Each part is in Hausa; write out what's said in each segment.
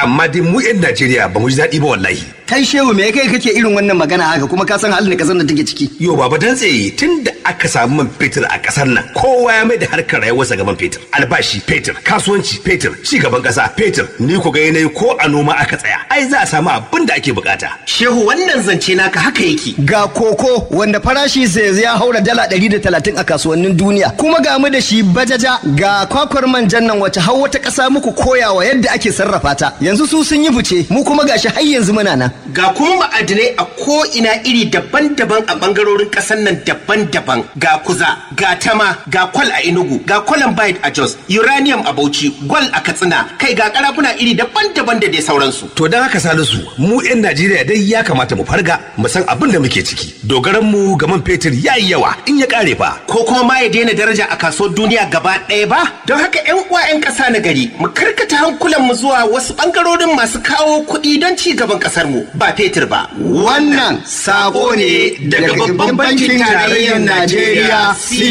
amma dai mu 'yan Najeriya ba mu ji daɗi ba wallahi. kai shehu me kai kake irin wannan magana haka kuma ka san halin da kasar da take ciki Yo baba dan tsaye tun da aka samu man fetur a ƙasar nan kowa ya mai da harkar rayuwarsa ga man fetur. Albashi fetur, kasuwanci fetur, ci gaban ƙasa fetur. Ni ku ga yanayi ko a noma aka tsaya. Ai za a samu abin da ake bukata. Shehu wannan zance naka haka yake. ga koko wanda farashi sai ya haura dala 130 a kasuwannin duniya kuma ga mu da shi bajaja ga kwakwar manjan nan wace har wata ƙasa muku koyawa yadda ake sarrafa ta yanzu su sun yi fice mu kuma gashi har yanzu muna nan Ga kuma ma'adinai a ko'ina iri daban-daban a ɓangarorin ƙasar nan daban-daban. Ga kuza, ga tama, ga kwal a Enugu, ga columbide a Jos, uranium a Bauchi, gwal a Katsina, kai ga karafuna iri daban-daban da dai sauransu. To don haka Salisu mu 'yan Najeriya dai ya kamata mu farga mu san abin da muke ciki. Dogaran mu ga man fetur ya yi yawa in ya kare fa. Ko kuma ma ya daina daraja a kasuwar duniya gaba ɗaya ba? Don haka 'yan uwa 'yan ƙasa na gari, mu karkata hankulanmu zuwa wasu ɓangarorin masu kawo kuɗi don ci gaban ƙasar mu ba fetur ba. wannan sako ne daga babban bankin tarayyar Najeriya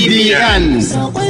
CBN Sakon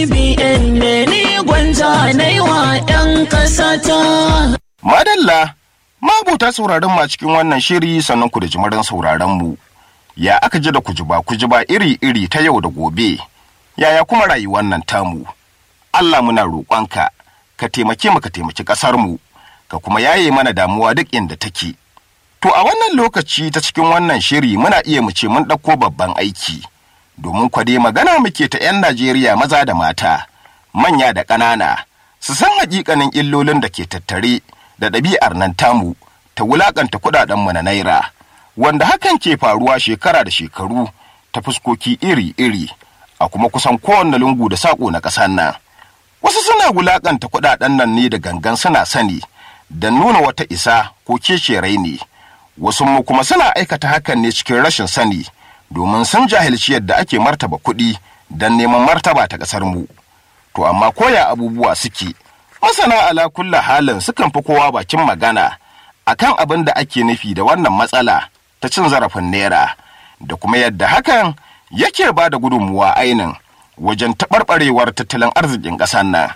CBN ne ni gwanja na yi wa 'yan ƙasata. Madalla, mabuta sauraron ma cikin wannan shiri sannan ku da jimirin sauraron mu. Ya aka ji da kujiba kujiba iri-iri ta yau da gobe. Yaya kuma rayuwar nan tamu? Allah muna roƙonka, ka taimake mu ka taimaki ƙasar mu, ka kuma yaye mana damuwa duk inda take. To a wannan lokaci ta cikin wannan shiri muna iya mu ce mun ɗauko babban aiki. Domin kwade magana muke ta 'yan Najeriya maza da mata, manya da ƙanana, su san haƙiƙanin illolin da ke tattare da ɗabi'ar nan tamu ta wulaƙanta kuɗaɗenmu na naira, wanda hakan ke faruwa shekara da shekaru ta fuskoki iri-iri a kuma kusan kowanne lungu da saƙo na ƙasar nan. Wasu suna wulaƙanta kuɗaɗen nan ne da gangan suna sani da nuna wata isa ko kece ne. Wasu mu kuma suna aikata hakan ne cikin rashin sani domin sun jahilci yadda ake martaba kuɗi don neman martaba ta ƙasar mu. To amma koya abubuwa suke, masana ala kulla halin sukan fi kowa bakin magana akan abin da ake nufi da wannan matsala ta cin zarafin naira da kuma yadda hakan yake ba da gudunmuwa ainin wajen taɓarɓarewar tattalin arzikin ƙasar nan.